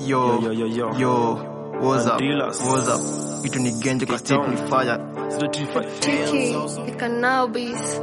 Yo, Yo, yo, yo, yo. yo, what's up? Dealers. What's up? Itu ni genje kwa state ni fire. Tricky, the cannabis.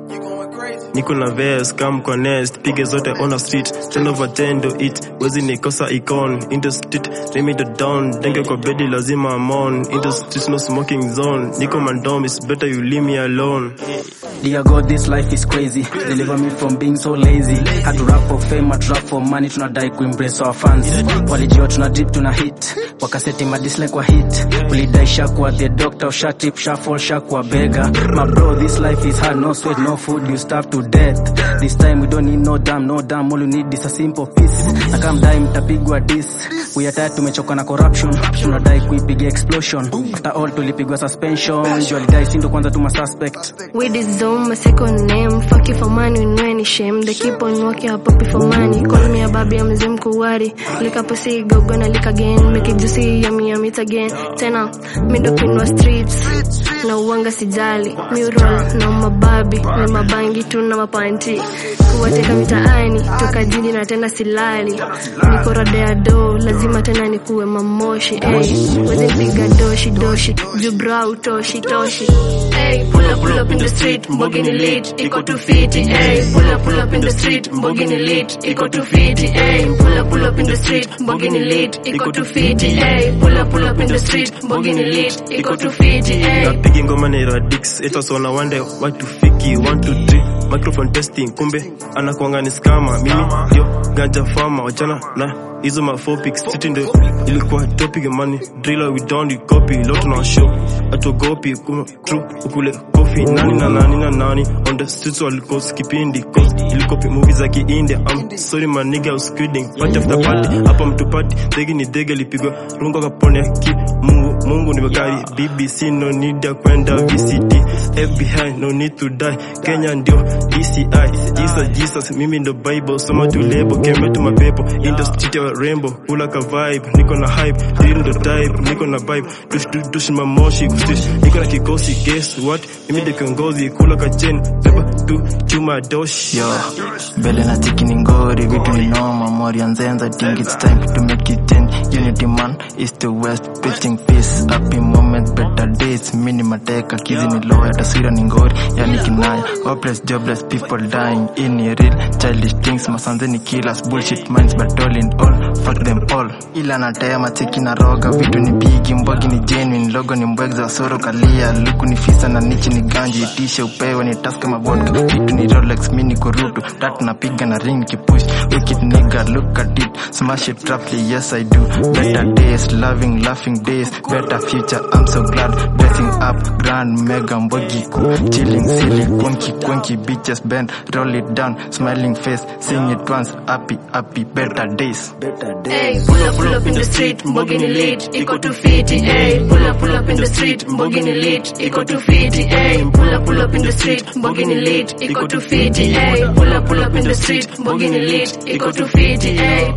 niko na ves kam kwa nest pige zote on the street 10 over 10 do it wezi nikosa icon in the street name the down denge kwa bedi lazima I'm on in the street no smoking zone niko mandom it's better you leave me alone Dear God, this life is crazy. Deliver me from being so lazy. Had to rap for fame, had to rap for money, tunadai kuimpress our fans. Walijua tuna drip, tuna hit. Wakaseti madislike kwa hit. Ulidai shakwa the doctor, shatip, shuffle, shakwa beggar. My bro, this life is hard, no sweat, no food, you starve to death. This time we don't need no damn, no damn, all you need is a simple peace. Na kama mdai mtapigwa dis. We are tired, tumechoka na corruption. Tunadai kuipiga explosion. After all tulipigwa suspension. Juu alidai sindo kwanza tuma suspect. Weed is on my second name. Fuck you for money, no any shame. They keep on working up puppy for money. Call me a baby, I'm Zim Kuwari. Lick up pussy, go gonna lick again. Make it juicy, yummy, yummy it again. Tena, me doping wa streets. Na uwanga sijali. Mi roll na mababi. Na mabangi tu na mapanti. Kuwateka mitaani, toka jini na tena silali. Niko rada ya do, lazima tena nikuwe mamoshi. Ey, wezi piga doshi doshi. Jubra utoshi toshi. Ey, pull up pull up in the street, mbogini lit, iko tu fiti. Ey, pull up pull up in the street, mbogini lit, iko tu fiti. Ey, pull up pull up in the street, mbogini lit, iko tu fiti. Ey, pull up pull up in the street, mbogini lit, iko tu fiti. Ey. napigi ngoma na radix etas wana wande watu fiki 1 2 3 microphone testing kumbe anakuanga ni skama mimi ndio ganja fama wachana na hizo mafopics city ndio ilikuwa topic money driller we down you copy lot na show atogopi kuma true ukule kofi nani na nani na nani on the streets walikos kipindi cause ilikopi movie za kiindia I'm sorry my nigga I was kidding party after party hapa mtu party degi ni dege lipigwa rungo kapone ki mungu mungu ni magari BBC no need ya kwenda VCT FBI no need to die Kenya ndio DCI Jesus Jesus mimi ndo Bible soma tu lebo kembe tu mapepo industry ya rainbow kula ka vibe niko na hype hii ndo type niko na vibe dush dush dush mamoshi kustish niko na kikosi guess what mimi ndo kiongozi kula ka chain beba tu chuma doshi Yo, mbele na tiki ni ngori, vitu ni noma, mori ya nzenza, think it's time to make it ten. Unity man, east to west, preaching peace, happy moments, better days, mini mateka, kizi ni loya, taswira ni ngori, yani kinaya, hopeless, jobless, people dying, in a real, childish things, masanze ni killers, bullshit minds, but all in all, fuck them all. Ila natema tiki na roga, vitu ni bigi, mbogi ni genuine, logo ni mbwegza, soro kalia, luku ni fisa na nichi ni ganji, itishe upewe ni task kama vodka, vitu ni Rolex, mini kurutu, tatu napiga na ring kipush, wicked nigga, look at it, smash it roughly, yes I do, better days, loving, laughing days, better future, I'm so glad, dressing up, grand, mega, mbogi cool, chilling, silly, quinky, quinky, bitches bend, roll it down, smiling face, sing it once, happy, happy, better days. Ey, pull up, pull up in the street, mbogini lit, iko tu fiti. Ey, pull up, pull up in the street, mbogini lit, iko tu fiti. Ey, pull up, pull up in the street, mbogini lit, iko tu fiti. Ey, pull up, pull up in the street, mbogini lit, iko tu fiti. Ey.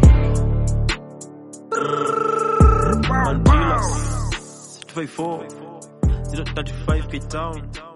Dealers 254 035 K Town